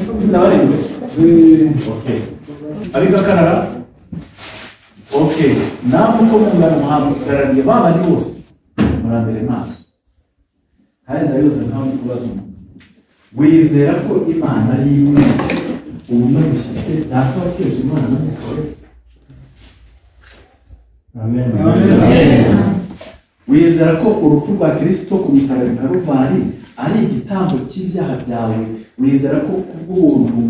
nine. Okay. Abiga Canada? Okay. Namwe uko mungana muhagarariye baba ni bose. Murambere maso. Kandi ndabibuze ntawe ndi kubaza umuntu. Wizera ko Imana ari imwe. Ubu nabishyize data wa twese Imana n'umugore. Amen. Amen. Wizera ko urupfu rwa Kristo ku musaraba i Karuvari ari igitambo cy'ibyaha byawe. Wizera ko kubw'ubuntu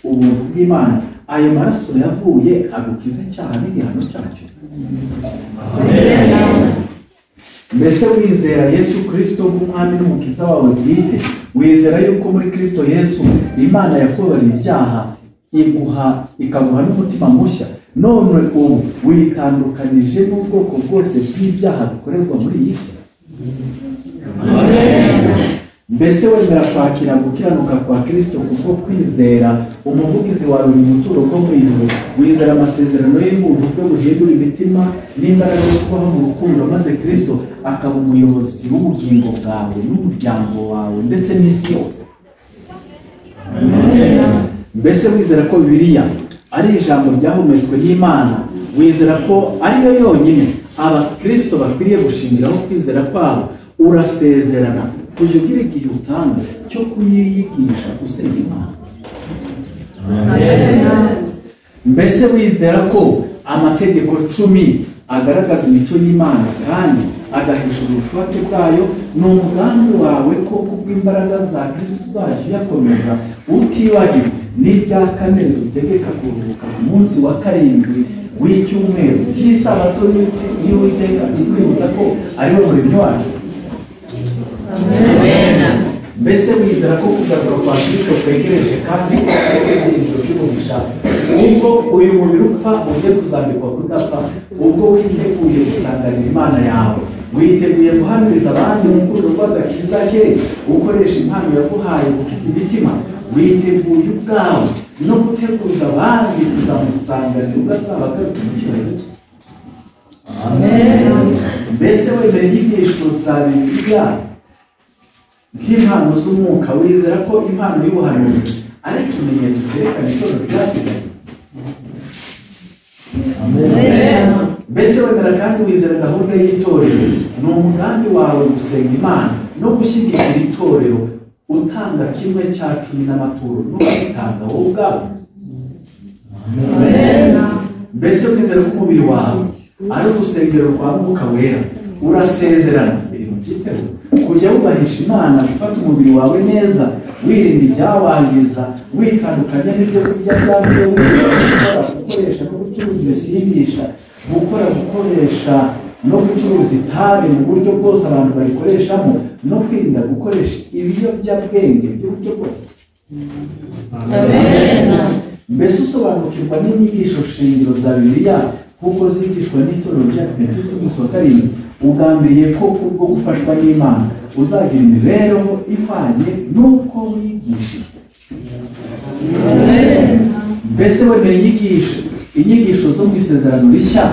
ubuntu bw'Imana ayo maraso yavuye agukiza icyaha n'igihano cyacyo. Mbese wizera Yesu Kristo nk'umwami n'umukiza wawe bwite, wizera yuko muri Kristo Yesu Imana yakubabarira ibyaha iguha ikaguha n'umutima mushya none ubu witandukanije n'ubwoko bwose bw'ibyaha bikorerwa muri iyi si mbese wemera kwakira gukiranuka kwa kirisito kubwo kwizera umuvugizi wawe mu buturo bwo mu ijuru wizera amasezerano y'ubuntu bwe buhindura imitima n'imbaraga yo kubaho mu rukundo maze kirisito akaba umuyobozi w'ubugingo bwawe n'umuryango wawe ndetse n'isi yose mbese wizera ko bibiliya ari ijambo ryahumetswe n'imana wizera ko ariyo yonyine abakirisito bakwiriye gushingiraho kwizera kwabo urasezerana kujya ugira igihe utanga cyo kuyiyigisha gusenga imana mbese wizera ko amategeko cumi agaragaza imico y'imana kandi agahisha ubushake bwayo ni umugambi wawe ko kubw'imbaraga za kristo uzajya uyakomeza utibagiwe n'irya kane ridutegeka kuruhuka ku munsi wa karindwi w'icyumweru cy'isabato y'uwiteka itwibutsa ko ariwe muremyi wacu mbese wizera ko kugaruka kwa kristo kwegereje kandi ko ari ibyiringiro by'umugisha ubwo uyu mubiri upfa ujye kuzambikwa kudapfa ubwo witeguye gusanganira imana yawe witeguye guhamiriza abandi urukundo rw'agakiza ke ukoresha impano yaguhaye gukiza imitima witeguye ubwawe no guteguza abandi kuzamusanganira ubwo azaba agarutse mu cyubahiro cye mbese wemera inyigisho za bibiliya nk'impano z'umwuka wizera ko impano y'ubuhanuzi ari ikimenyetso cyerekana itorero ryasigaye mbese wemera kandi wizera gahunda y'itorero ni umugambi wawe gusenga imana no gushyigikira itorero utanga kimwe cya cumi n'amaturo no kwitanga wowe ubwawe mbese wizera ko umubiri wawe ari urusengero rwa mwuka wera urasezerana byiteho kujya wubahisha imana gufata umubiri wawe neza wirinda ibyawangiza witandukanya n'ibyo kurya byavuye gukora gukoresha no gucuruza ibisindisha gukora gukoresha no gucuruza itabi mu buryo bwose abantu bayikoreshamo no kwirinda gukoresha ibiyobyabwenge by'uburyo bwose mbese usobanukirwa n'inyigisho shingiro za bibiliya kuko zigishwa n'itorero rya adventiste y'umunsi wa karindwi ugambiriye ko kubwo gufashwa n'imana uzagira imibereho ihwanye n'uko wigishijwe mbese wemera inyigisho inyigisho zo mu isezerano rishya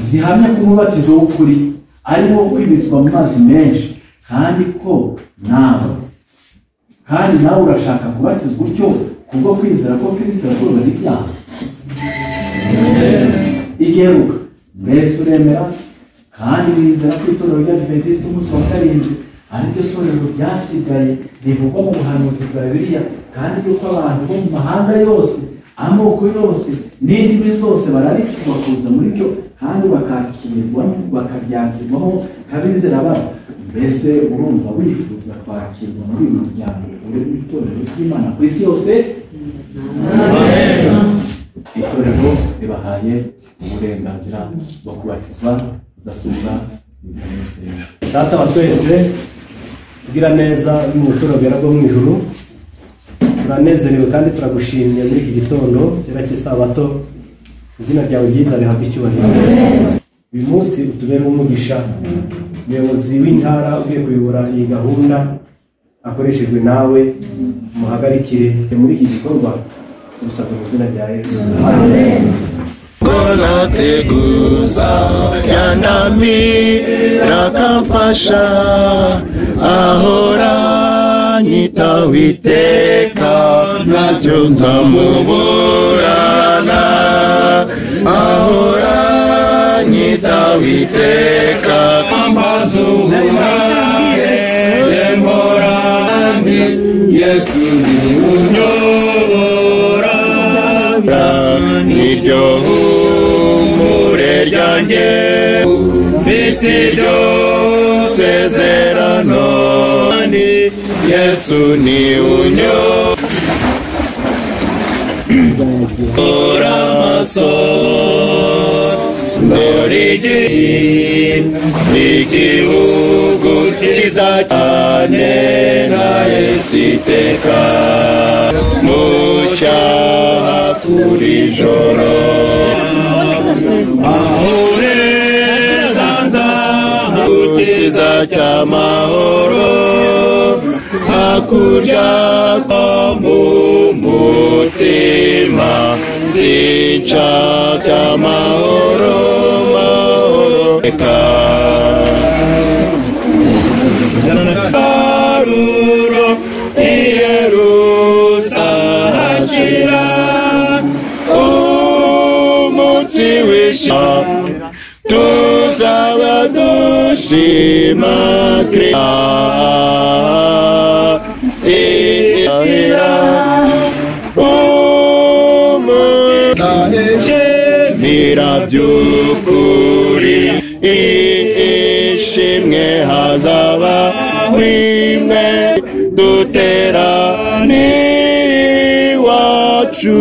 zihamya ko umubatizo w'ukuri ari wo kwibizwa mu mazi menshi kandi ko nawe kandi nawe urashaka kubatizwa utyo kubwo kwizera ko kirisito yakurwa n'ibyaha igeruka mbese uremera kandi wizera ko itorero ry'adventiste umunsi wa karindwi ari ryo torero ryasigaye rivugwa mu buhanuzi bwa bibiliya kandi yuko abantu bo mu mahanga yose amoko yose n'indimi zose bararifuza kuza muri ryo kandi bakakirwa bakaryakirwaho nk'abizera babo mbese urumva wifuza kwakirwa muri uyu muryango uri mu itorero ry'imana ku isi yose itorero ribahaye uburenganzira bwo kubatizwa mudasobwa data wa twese ugira neza n'ubuturo bwera bwo mu ijuru turanezerewe kandi turagushimye muri iki gitondo cyera cy'isabato izina ryawe ryiza rihabwa icyubahiro uyu munsi utubere umugisha umuyobozi w'intara ugiye kuyobora iyi gahunda akoreshejwe nawe muhagarikire muri iki gikorwa gusabwa mu izina rya yesu konateguza yanami rakamfasha ahora anyita witeka ntacyo nzamuburana ahora anyita witeka amazu uhaye emborandi yesu ni unyobora niryo humure ryanjye mfite iryo sezerano yesu ni unyobora Ora amaso Ndorigi Igihugu cyiza cyane na esiteka Mucyaha kuri joro Ahureza nzaha Ukiza cy'amahoro Hakurya ko mu mutima Sinca cy'amahoro Mahoro Eka Baruro Iyerusa hashira umunsi w'ishima tuzaba dushima Kristo ishira umushimira by'ukuri ishimwe hazaba wimwe dutera n'iwacu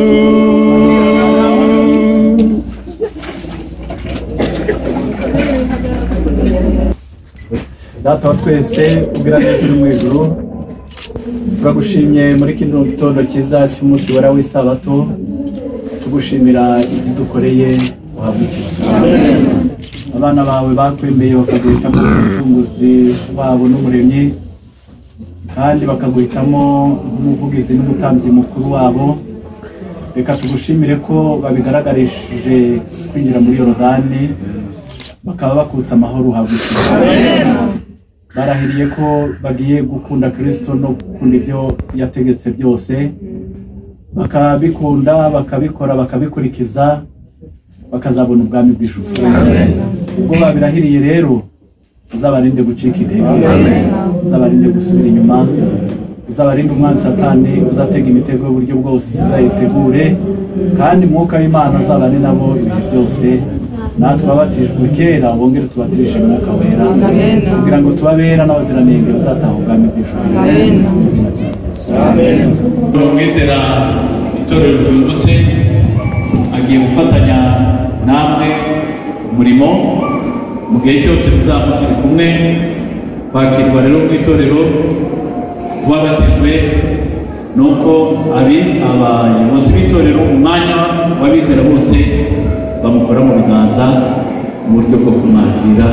data wa twese ubwira neza uri mu ijuru turagushimye muri kino gitondo cyiza cy'umunsi wera w'isabato tugushimira ibyo dukoreye uhabwa ikibazo abana bawe bakwemeye bakaguhitamo umucunguzi wabo n'umuremyi kandi bakaguhitamo nk'umuvugizi n'umutambyi mukuru wabo reka tugushimire ko babigaragarishije kwinjira muri yorodani bakaba bakutse amahoro uhabwa ikibazo barahiriye ko bagiye gukunda kirisito no gukunda ibyo yategetse byose bakabikunda bakabikora bakabikurikiza bakazabona ubwami bw'ijuru ubwo babirahiriye rero uzabarinde gucika intege uzabarinde gusubira inyuma uzabarinde umwanzi satani uzatega imitego y'uburyo bwose uzayitegure kandi umwuka w'imana azabane nabo ibihe byose natwe abatijwe kera bongere tubatirishe umwuka wera Amen. kugira ngo tubabera n'abaziranenge bazataha ubwami bw'ijuru Amen. Mu izina rya Yesu. umwizera itorero ryungutse agiye gufatanya namwe umurimo mu gihe cyose muzaba turi kumwe kwakirwa rero mu itorero kubabatijwe ni uko abi abayobozi b'itorero umwanya w'abizera bose bamukora mu biganza mu buryo bwo kumwakira